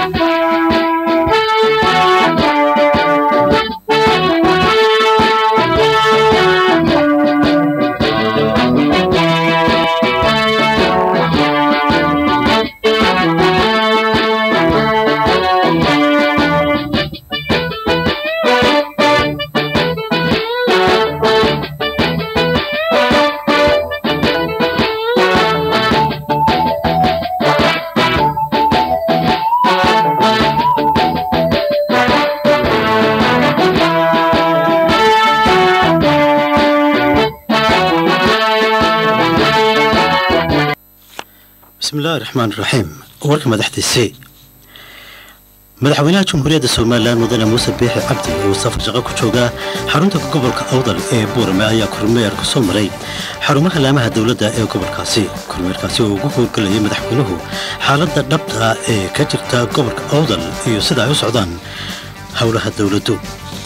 bismillahi raxmaan raxiim warka madaxdiisii madaxweynaha jamhuuriyadda somalilan mudane muuse biixi cabdi uu safar shaqo ku joogaa xarunta gobolka awdal ee buurame ayaa kormeer ku soo maray xarumaha laamaha dowladda ee gobolkaasi kormeerkaasi oo ugu howlgelayay madaxweynuhu xaaladda dhabta ee ka jirta gobolka awdal iyo sida ay u socdaan howlaha dowladdu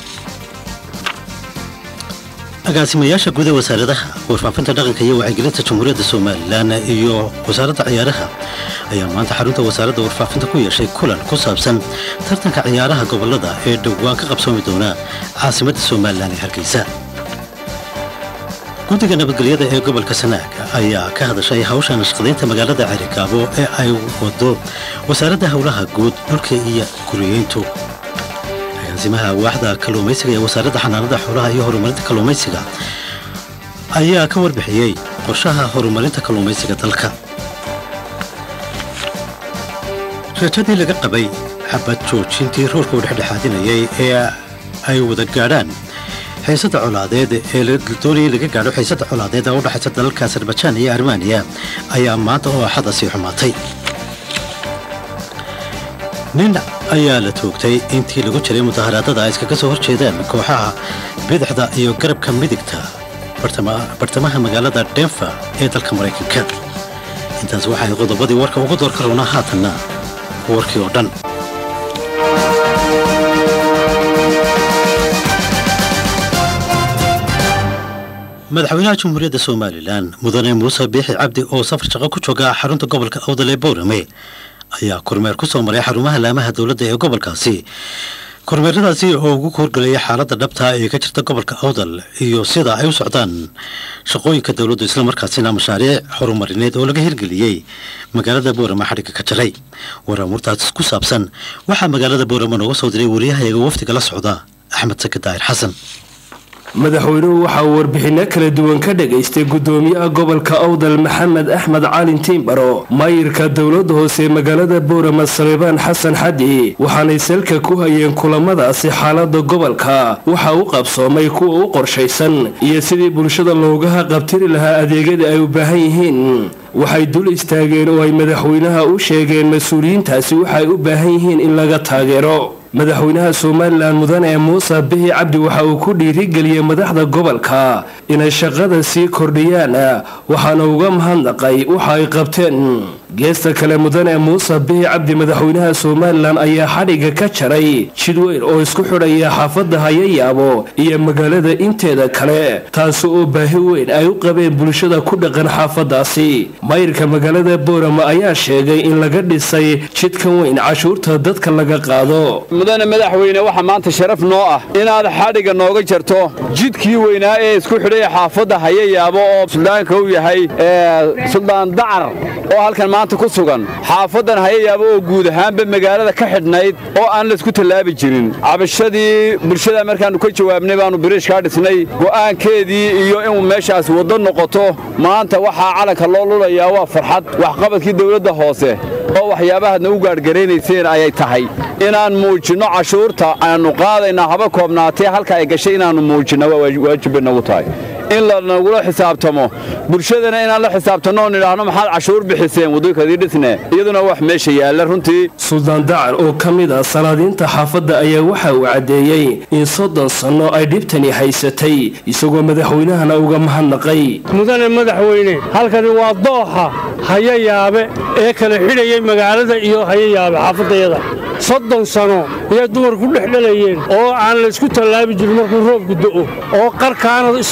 agaasimayaasha guud ee wasaaradaha warfaafinta dhaqanka iyo wacyigelinta jamhuuriyadda somalilan iyo wasaaradda ciyaaraha ayaa maanta xarunta wasaaradda warfaafinta ku yeeshay kulan ku saabsan tartanka ciyaaraha gobollada ee dhowaan ka qabsoomi doona caasimadda somalilan ee hargeysa guddiga nabadgelyada ee gobolka sanaag ayaa ka hadashay hawsha nashqadaynta magaalada cerikaabo ee ay wado wasaaradda howlaha guud dhulka iyo guriyeyntu agaasimaha waaxda kalluumaysiga ee wasaaradda xanaanada xoolaha iyo horumarinta kalluumaysiga ayaa ka warbixiyey qorshaha horumarinta kalluumaysiga dalka rajadii laga qabay xabad joojintii roorka u dhexdhexaadinayay ee ay wada gaadhaan xiisadda colaadeed ee doonayay laga gaadho xiisadda colaadeed ee u dhexaysa dalalka azerbajaan iyo armaniya ayaa maanta oo axada sii xumaatay nin ayaa la toogtay intii lagu jiray mudaharaadada ay iskaga soo hor jeedaan kooxaha bidixda iyo garabka midigta bartamaha magaalada denver ee dalka maraykanka intaas waxay qodobadii warka ugu doorka roonaa haatanna warkii oo dhan madaxweynaha jamhuuriyadda somalilan mudane muuse biixi cabdi oo safar shaqo ku jooga xarunta gobolka awdal ee boorame ayaa kormeer ku soo maray xarumaha laamaha dowladda ee gobolkaasi kormeeradaasi oo ugu horgelaya xaaladda dhabta ee ka jirta gobolka awdal iyo sida ay u socdaan shaqooyinka dowladdu islamarkaasina mashaariic horumarineed oo laga hirgeliyey magaalada boorama xadhigga ka jaray waraamuurtaas ku saabsan waxaa magaalada boorama nooga soo diray wariyahayaga wafdiga la socda axmed saki daahir xasan madaxweynuhu waxa uu warbixinno kala duwan ka dhagaystay gudoomiyaha gobolka awdal maxamed axmed caalin tiimbaro maayirka dowladda hoose magaalada boorama saleebaan xasan xadi waxaanay salka ku hayeen kulamadaasi xaalada gobolka waxa u qabsoomay kuwa u qorshaysan iyo sidii bulshada loogaha qabtiri lahaa adeegyada ay u baahan yihiin waxay dul istaageen oo ay madaxweynaha u sheegeen mas-uuliyiintaasi waxaay u baahan yihiin in laga taageero madaxweynaha somalilan mudane muuse bihi cabdi waxa uu ku dhiirigeliyey madaxda gobolka inay shaqada sii kordhiyaan waxaana uga mahadnaqay waxa ay qabteen geesta kale mudane muuse bihi cabdi madaxweynaha somalilan ayaa xadhigga ka jaray jid weyn oo isku xidhaya xaafadda hayayaabo iyo magaalada inteeda kale taasi oo baahi weyn ay u qabeen bulshada ku dhaqan xaafadaasi mayrka magaalada boorama ayaa sheegay in laga dhisay jidkan weyn cashuurta dadka laga qaado mudane madaxweyne waxaa maanta sharaf noo ah inaad xadhigga nooga jarto jidkii weynaa ee isku xidhaya xaafadda hayayaabo oo suldaanka u yahay suldaan dacar oo halkan maanta ku sugan xaafaddan hayayaabo oo guud ahaanba magaalada ka xidhnayd oo aan laysku tallaabi jirin cabashadii bulshada markaannu ka jawaabnay baannu biriishkaa dhisnay go'aankeedii iyo inuu meeshaas waddo noqoto maanta waxaa calanka loo lulayaa waa farxad waxqabadkii dawladda hoose oo waxyaabahaadna u gaadhgaraynayseen ayay tahay inaan muujinno cashuurta aannu qaadaynaa haba koobnaatee halka ay gashay inaannu muujinna waa waajibba nagu tahay in lanagula xisaabtamo bulshadana inaan la xisaabtanno oo nidhaahno maxaad cashuur bixiseen waddankadii dhisne iyaduna wax meesha yaalla runtii suldaan dacar oo ka mid ah salaadiinta xaafadda ayaa waxa uu caddeeyey in soddon sanno ay dhibtani haysatay isagoo madaxweynahana uga mahadnaqay mudane madaxweyne halkani waa dooxa hayayaabe ee kala xidhayay magaalada iyo hayayaabe xaafaddayada soddon sano ayay dumarku dhex dhalayeen oo aan laysku tallaabi jirin markuu roobku do'o oo qarkaana islaantii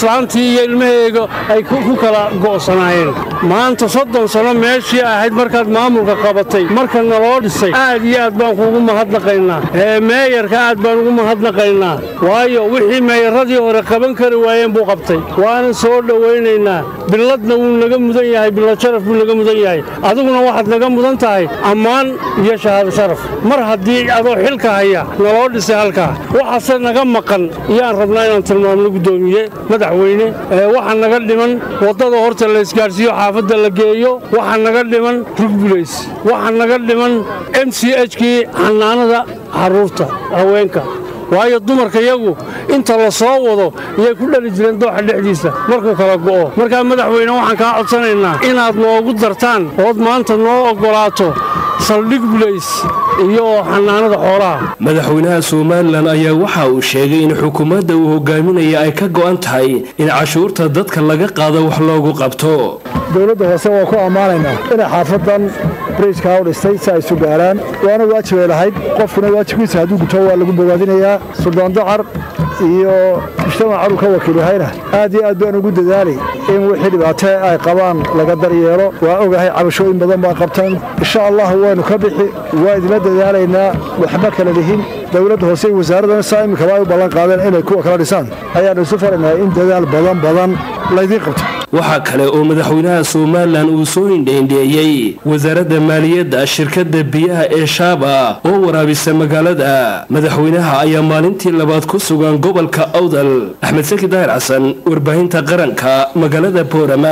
iyadii iyo ilmaheega ay ku kala go'sanaayeen maanta soddon sano meeshii ahayd markaad maamulka qabatay marka naloo dhisay aad iyo aad baan kuugu mahadnaqaynaa ee meeyarka aad baan ugu mahadnaqaynaa waayo wixii meeyaradii hore qaban kari waayeen buu qabtay waana soo dhowaynaynaa biladna wuu naga mudan yahay bilad sharaf buu naga mudan yahay adiguna waxaad naga mudan tahay ammaan iyo shahaado sharaf mar haddii adoo xilka haya naloo dhisay halkaa waxaase naga maqan iyaan rabnaa inaan tilmaamno guddoomiye madaxweyne waxaa naga dhiman waddada horta la isgaadhsiiyo xaafadda la geeyo waxaa naga dhiman rugbulays waxaa naga dhiman m c h kii xanaanada carruurta haweenka waayo dumarka yagu inta la soo wado iyay ku dhali jireen dooxa dhexdiisa markuu kala go'o markaa madaxweyne waxaan kaa codsanaynaa inaad noogu dartaan ood maanta noo oggolaato saldhig bulays iyo xanaanada xoolaha madaxweynaha somalilan ayaa waxa uu sheegay in xukuumadda uu hogaaminaya ay ka go'an tahay in cashuurta dadka laga qaado wax loogu qabto dowladda hoose waa ku ammaanaynaa inay xaafadan brijkaa u dhistay si ay isu gaaraan waana waajibay lahayd qofkuna waajibkiisa hadduu guto waa lagu bogaadinayaa suldaan dacar iyo mujtamac uu ka wakiil yahayna aad iyo aad baan ugu dadaalay in wixii dhibaate ay qabaan laga daryeelo waa ogahay cabashooyin badan baa qabtaan insha allah waynu ka bixi waa idinla dadaalaynaa waxba kala lihin dowladda hoose iyo wasaaradana saa iminkaba ay u ballan qaadeen inay kuwa kala dhisaan ayaanu isu faranahay in dadaal badan badan laydiin qabto waxaa kale oo madaxweynaha somalilan uu soo hindheendheeyey wasaaradda maaliyadda shirkadda biyaha ee shaaba oo waraabisa magaalada madaxweynaha ayaa maalintii labaad ku sugan gobolka awdal axmed saki daahir xasan warbaahinta qaranka magaalada boorama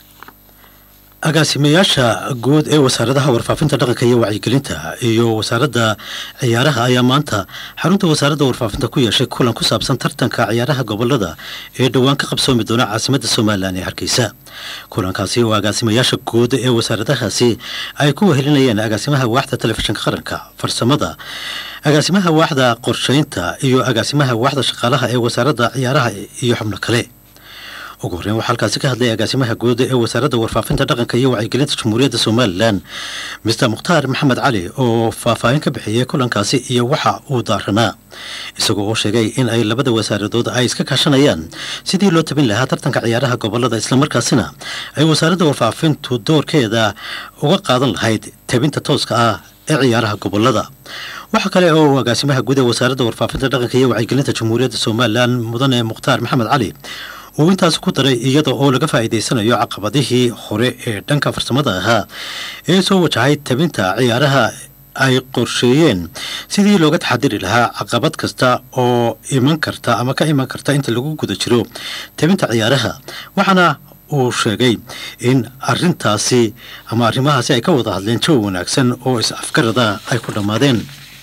agaasimayaasha guud ee wasaaradaha warfaafinta dhaqanka iyo wacyigelinta iyo wasaaradda ciyaaraha ayaa maanta xarunta wasaaradda warfaafinta ku yeeshay kulan ku saabsan tartanka ciyaaraha gobolada ee dhowaan ka qabsoomi doona caasimadda somalilan ee hargeysa kulankaasi oo agaasimayaasha guud ee wasaaradahaasi ay ku wehelinayeen agaasimaha waaxda telefishinka qaranka farsamada agaasimaha waaxda qorsheynta iyo agaasimaha waaxda shaqaalaha ee wasaaradda ciyaaraha iyo xubno kale ugu horreyn waxaa halkaasi ka hadlay agaasimaha guud ee wasaaradda warfaafinta dhaqanka iyo wacyigelinta jamhuuriyadda somalilan mister mukhtaar maxamed cali oo faahfaahin ka bixiyey kulankaasi iyo waxa uu daaranaa isagoo oo sheegay in ay labada wasaaradood ay iska kaashanayaan sidii loo tabin lahaa tartanka ciyaaraha gobolada islamarkaasina ay wasaaradda warfaafintu doorkeeda uga qaadan lahayd tabinta tooska ah ee ciyaaraha gobolada waxaa kale oo agaasimaha guud ee wasaaradda warfaafinta dhaqanka iyo wacyigelinta jamhuuriyadda somalilan mudane mukhtaar maxamed cali uu intaas ku daray iyada oo laga faa'iidaysanayo caqabadihii hore ee dhanka farsamada ahaa ee soo wajahay tabinta ciyaaraha ay qorsheeyeen sidii looga taxadiri lahaa caqabad kasta oo iman karta ama ka iman karta inta lagu guda jiro tabinta ciyaaraha waxaana uu sheegay in arintaasi ama arrimahaasi ay ka wada hadleen jawi wanaagsan oo is-afgarada ay ku dhammaadeen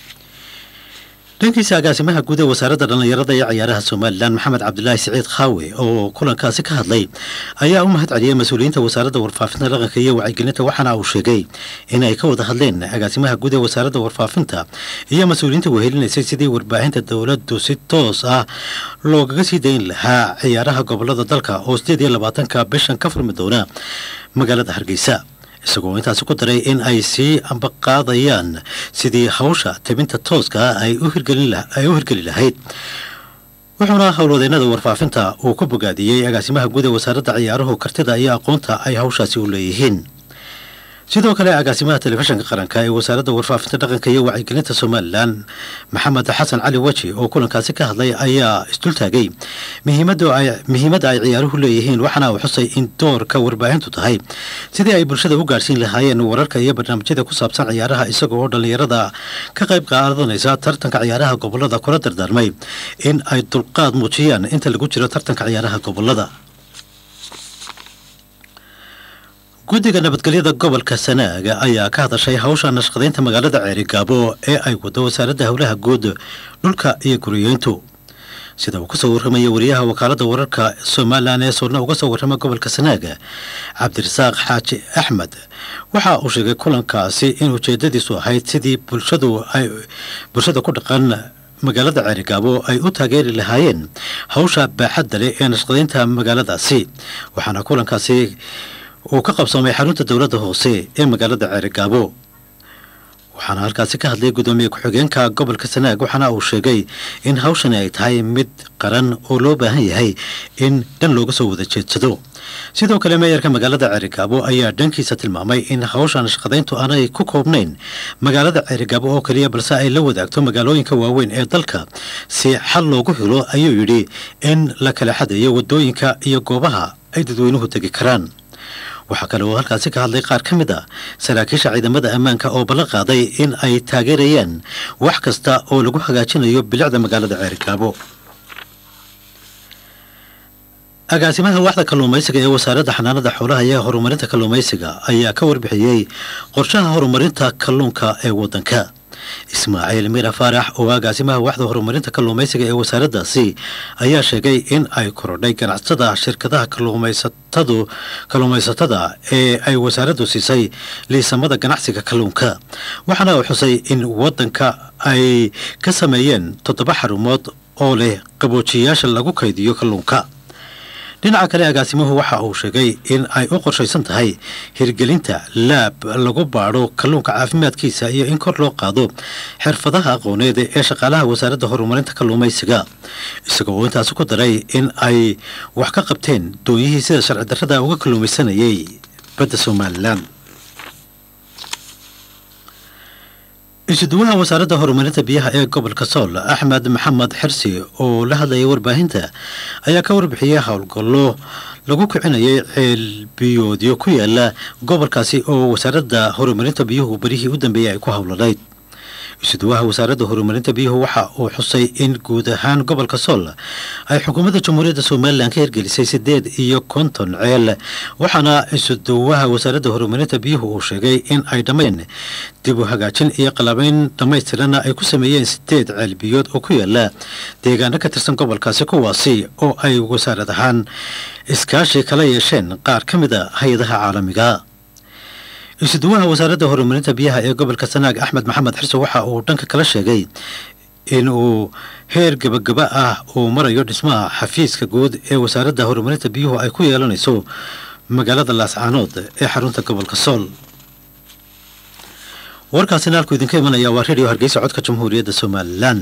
dhankiisa agaasimaha guud ee wasaaradda dhallinyarada ee ciyaaraha somalilan maxamed cabdilaahi siciid khaawe oo kulankaasi ka hadlay ayaa u mahad celiyey mas-uuliyiinta wasaaradda warfaafinta dhaqanka iyo wacyigelinta waxaana uu sheegay in ay ka wada hadleen agaasimaha guud ee wasaaradda warfaafinta iyo mas-uuliyiinta wehelinaysay sidii warbaahinta dowladdu si toos ah loogaga sii dayn lahaa ciyaaraha gobolada dalka oo sideed iyo labaatanka bishan ka furmi doona magaalada hargeysa isagoo intaasi ku daray in ay sii ambaqaadayaan sidii hawsha tabinta tooska ay u hirgeli lahayd wuxuuna howlwadeennada warfaafinta uu ku bogaadiyey agaasimaha guud ee wasaaradda ciyaaruhu kartida iyo aqoonta ay hawshaasi u leeyihiin sidoo kale agaasimaha telefishinka qaranka ee wasaaradda warfaafinta dhaqanka iyo wacyigelinta somalilan maxamed xasan cali weji oo kulankaasi ka hadlay ayaa isdultaagay muhiimadda ay ciyaaruhu leeyihiin waxaana uu xusay in doorka warbaahintu tahay sidii ay bulshada u gaadhsiin lahaayeen wararka iyo barnaamijyada ku saabsan ciyaaraha isaga oo dhallinyarada ka qayb qaadanaysa tartanka ciyaaraha gobolada kula dardaarmay in ay dulqaad muujiyaan inta lagu jiro tartanka ciyaaraha gobolada guddiga nabadgelyada gobolka sanaaga ayaa ka hadashay hawsha nashqadaynta magaalada ceerigaabo ee ay wado wasaaradda howlaha guud dhulka iyo guriyeyntu sida uu kasoo warramaya wariyaha wakaaladda wararka somalilan ee soorna uga soo warrama gobolka sanaaga cabdirasaaq xaaji axmed waxa uu sheegay kulankaasi in ujeedadiisu ahayd sidii bulshadu ay bulshada ku dhaqan magaalada ceerigaabo ay u taageeri lahaayeen hawsha baaxadda leh ee nashqadaynta magaaladaasi waxaana kulankaasi uu ka qabsoomay xarunta dowladda hoose ee magaalada ceerigaabo waxaana halkaasi ka hadlay guddoomiye ku-xigeenka gobolka sanaag waxaana uu sheegay in hawshani ay tahay mid qaran oo loo baahan yahay in dhan looga soo wada jeedsado sidoo kale meeyarka magaalada ceerigaabo ayaa dhankiisa tilmaamay in hawshan shaqadayntu aanay ku koobnayn magaalada ceerigaabo oo keliya balse ay la wadaagto magaalooyinka waaweyn ee dalka si xal loogu helo ayuu yidhi in la kala xadeeyo wadooyinka iyo goobaha ay dadweynuhu tegi karaan waxaa kale oo halkaasi ka hadlay qaar ka mid a saraakiisha ciidamada ammaanka oo ballan qaaday in ay taageerayaan wax kasta oo lagu hagaajinayo bilicda magaalada ceerigaabo agaasimaha waxda kalluumaysiga ee wasaaradda xanaanada xoolaha iyo horumarinta kalluumaysiga ayaa ka warbixiyey qorshaha horumarinta kalluunka ee waddanka ismaaciil mira faarax oo agaasimaha waxda horumarinta kalluumaysiga ee wasaaraddaasi ayaa sheegay in ay korodhay ganacsatada shirkadaha kalluumaysatadu kalluumaysatada ee ay wasaaraddu siisay liisamada ganacsiga kalluunka waxaana uu xusay in waddanka ay ka sameeyeen toddoba xarumood oo leh qaboojiyayaasha lagu kaydiyo kalluunka dhinaca kale agaasimuhu waxa uu sheegay in ay u qorshaysan tahay hirgelinta laab lagu baadho kalluunka caafimaadkiisa iyo in kor loo qaado xirfadaha aqooneed ee shaqaalaha wasaaradda horumarinta kalluumaysiga isagoo uu intaasi ku daray in ay wax ka qabteen doonyihii sida sharci darrada uga kalluumaysanayay badda somalilan isuduwaha wasaaradda horumarinta biyaha ee gobolka sool axmed maxamed xirsi oo la hadlayay warbaahinta ayaa ka warbixiyey howlgallo lagu kicinayay ceelbiyoodyo ku yaala gobolkaasi oo wasaaradda horumarinta biyuhu berihii u dambeeyey ay ku howlanayd isuduwaha wasaaradda horumarinta biyuhu waxa uu xusay in guud ahaan gobolka sool ay xukuumadda jamhuuriyadda somalilan ka hirgelisay siddeed iyo konton ceel waxaana isuduwaha wasaaradda horumarinta biyuhu uu sheegay in ay dhammayn dib u hagaajin iyo qalabayn dhammaystirana ay ku sameeyeen sideed ceel biyood oo ku yaala deegaano ka tirsan gobolkaasi kuwaasi oo ay wasaarad ahaan iskaashi kala yeesheen qaar ka mid a hay-adaha caalamiga isuduwaha wasaaradda horumarinta biyaha ee gobolka sanaag axmed maxamed xirse waxa uu dhanka kala sheegay in uu heer gebagaba ah uu marayo dhismaha xafiiska guud ee wasaaradda horumarinta biyuhu ay ku yeelanayso magaalada laascaanood ee xarunta gobolka sool warkaasina halkuu idinka imanaya waa redio hargeysa codka jamhuuriyadda somalilan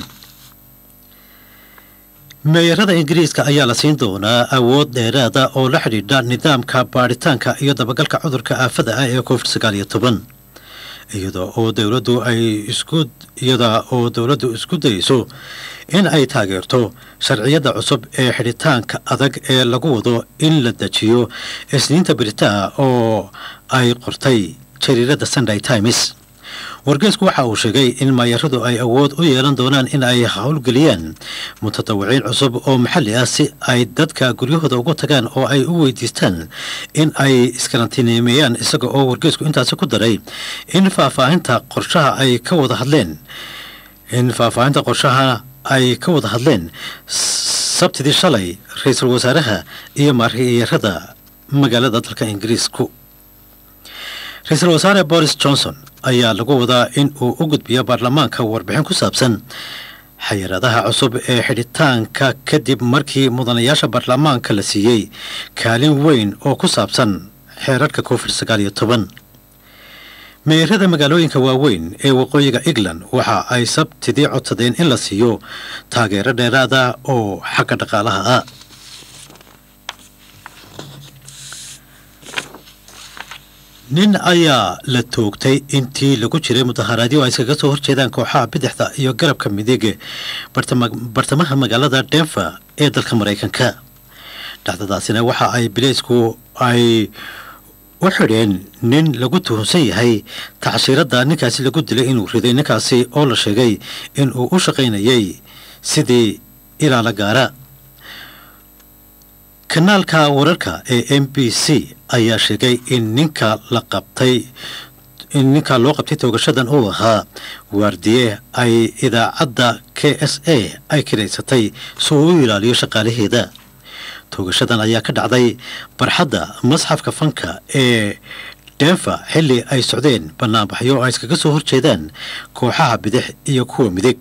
meeyarada ingiriiska ayaa la siin doonaa awood dheeraada oo la xidhiidha nidaamka baadhitaanka iyo dabagalka cudurka aafada ah ee covid sagaal iyo toban iyada oo dowladdu ay isku iyada oo dowladdu isku dayeyso in ay taageerto sharciyada cusub ee xidhitaanka adag ee lagu wado in la dejiyo isniinta beritaa oo ay qortay jariirada sunday times wargeysku waxa uu sheegay in maayaradu ay awood u yeelan doonaan in ay howlgeliyaan mutadawiciin cusub oo maxalli ah si ay dadka guryahooda ugu tagaan oo ay u weydiistaan in ay iskarantiineemeeyaan isaga oo wargeysku intaasi ku daray in faahfaahinta qorshaha ay ka wada hadleen in faahfaahinta qorshaha ay ka wada hadleen sabtidii shalay ra-iisul wasaaraha iyo maariyarada magaalada dalka ingiriisku ra-iisul wasaare boris johnson ayaa lagu wadaa in uu u gudbiyo baarlamaanka warbixin ku saabsan xayiraadaha cusub ee xidhitaanka kadib markii mudanayaasha baarlamaanka la siiyey kaalin weyn oo ku saabsan xeerarka covid sagaal iyo toban meerada magaalooyinka waaweyn ee waqooyiga england waxa ay sabtidii codsadeen in la siiyo taageero dheeraada oo xagga dhaqaalaha ah nin ayaa la toogtay intii lagu jiray mudaharaadyo ay iskaga soo horjeedaan kooxaha bidixda iyo garabka midig bartamaha magaalada denver ee dalka maraykanka dhacdadaasina waxa ay bileysku ay u xidheen nin lagu tuhunsan yahay tacshiiradda ninkaasi lagu dilay inuu riday ninkaasi oo la sheegay in uu u shaqaynayay sidii ilaala gaara kanaalka wararka ee m b c ayaa sheegay in ninka la qabtay in ninka loo qabtay toogashadan uu ahaa waardiye ay idaacadda k s a ay kiraysatay si uu u ilaaliyo shaqaalaheeda toogashadan ayaa ka dhacday barxadda masxafka fanka ee denver xilli ay socdeen banaanbaxyo ay iskaga soo horjeedaan kooxaha bidix iyo kuwa midig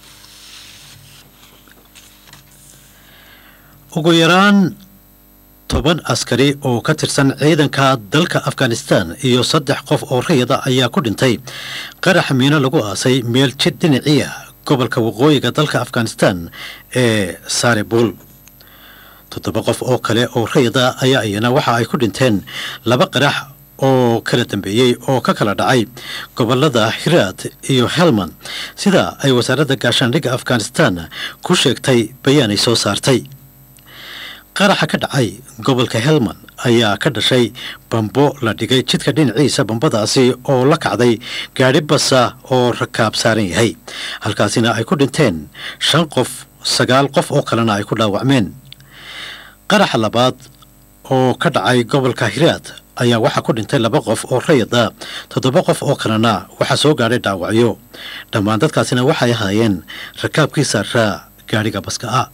ugu yaraan toban askari oo ka tirsan ciidanka dalka afghanistan iyo saddex qof oo rayada ayaa ku dhintay qarax miino lagu aasay meel jid dhinaciya gobolka waqooyiga dalka afghanistan ee saribul toddoba qof oo kale oo rayada ayaa iyana waxa ay ku dhinteen laba qarax oo kala dambeeyey oo ka kala dhacay gobolada hiraad iyo helman sida ay wasaaradda gaashaandhigga afghanistan ku sheegtay bayaan ay soo saartay qaraxa ka dhacay gobolka helman ayaa ka dhashay bambo la dhigay jidka dhinaciisa bambadaasi oo la kacday gaadhi basa oo rakaab saaran yahay halkaasina ay ku dhinteen shan qof sagaal qof oo kalena ay ku dhaawacmeen qaraxa labaad oo ka dhacay gobolka hiraad ayaa waxaa ku dhintay laba qof oo rayada toddoba qof oo kalena waxaa soo gaadhay dhaawacyo dhammaan dadkaasina waxay ahaayeen rakaabkii saaraa gaadhiga baska ah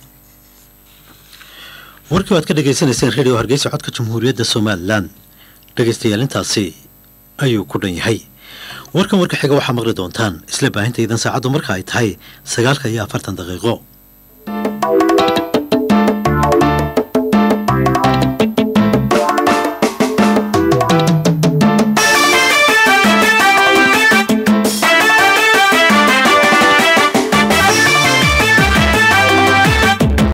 warkii waad ka dhegaysanayseen redio hargeysa codka jamhuuriyadda somalilan dhegaystayaal intaasi ayuu ku dhan yahay warkan warka xiga waxaa maqli doontaan isla baahintaydan saacaddu marka ay tahay sagaalka iyo afartan daqiiqo